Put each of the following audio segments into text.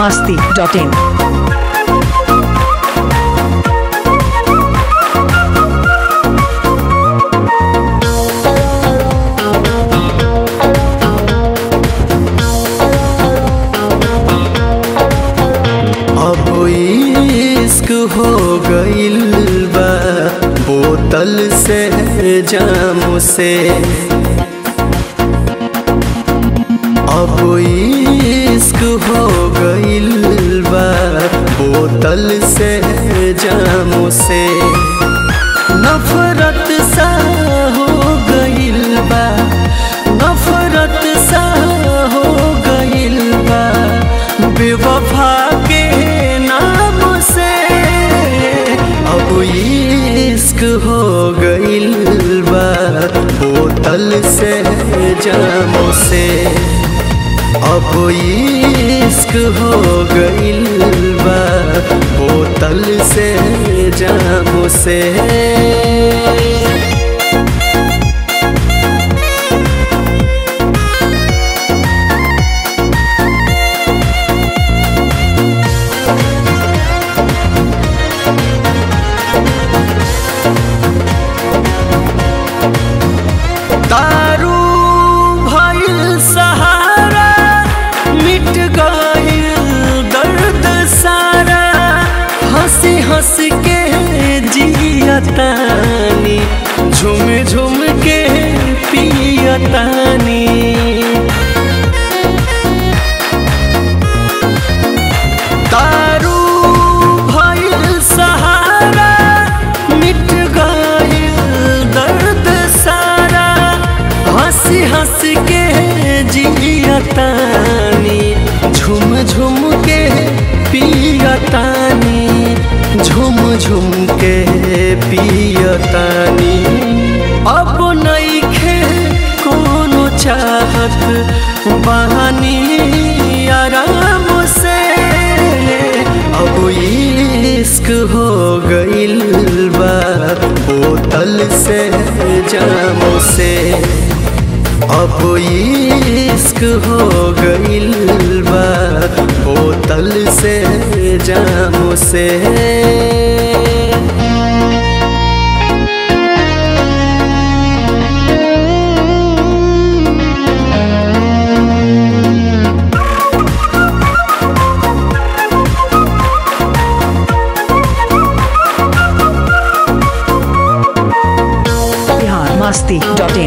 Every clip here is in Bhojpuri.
masti.in. अब इश्क हो गइल बा बोतल से जाम से अब इश्क हो गइल बा बोतल से जाम से नफरत सा हो गइल बा नफरत सा हो गइल बा बेवफा के नाम से अब इश्क हो गइल बा बोतल से जाम से अब इश्क हो गइल बा बोतल से जाम से दारू भइल सहारा मिट गइल दर्द सारा हंसी हंस के जियतानी झुम झुम के पियतानी दारू भइल सहारा मिट गइल दर्द सारा हंसी हंस के जियतानी झुम झुम के पियतानी झुम झुम के पियतानी अब नइखे कोनो चाहत बहानी आराम से अब इश्क हो गइल बा बोतल से जाम से अब इश्क हो गइल बा बोतल से जाम से Bihar masti.in.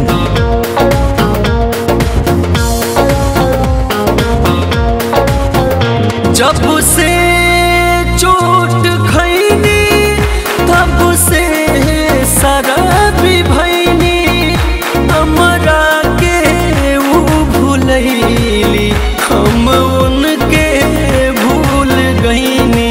जब से चोट खैनी तब से शराबी भैनी हमरा के ऊ भूलैली हम उनके भूल गईनी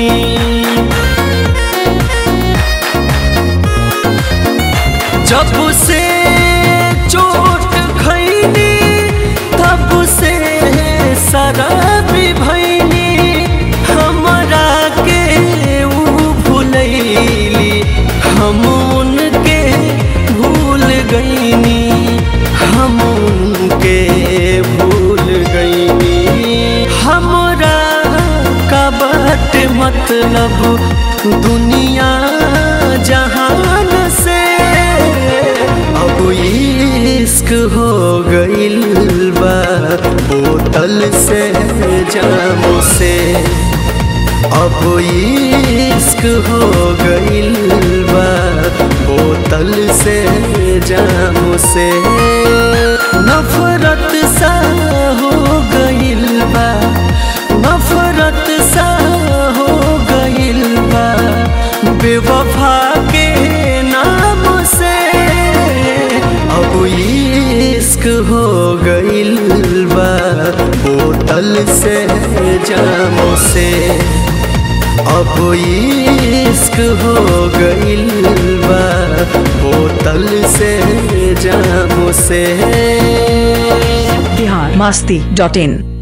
जब से चोट खैनी तब से शराबी भैनी हमरा के ऊ भूलैली हम उनके भूल गईनी हम उनके भूल गईनी हमरा का बात मतलब दुनिया जहान से अब इश्क हो गइल बा बोतल से जाम से अब इश्क हो गइल बा बोतल से जाम से नफरत सा हो गइल बा नफरत सा हो गइल बा बेवफा के नाम से अब इश्क हो गइल बा बोतल से जाम से अब इश्क हो गइल बा बोतल से जाम से Bihar masti.in.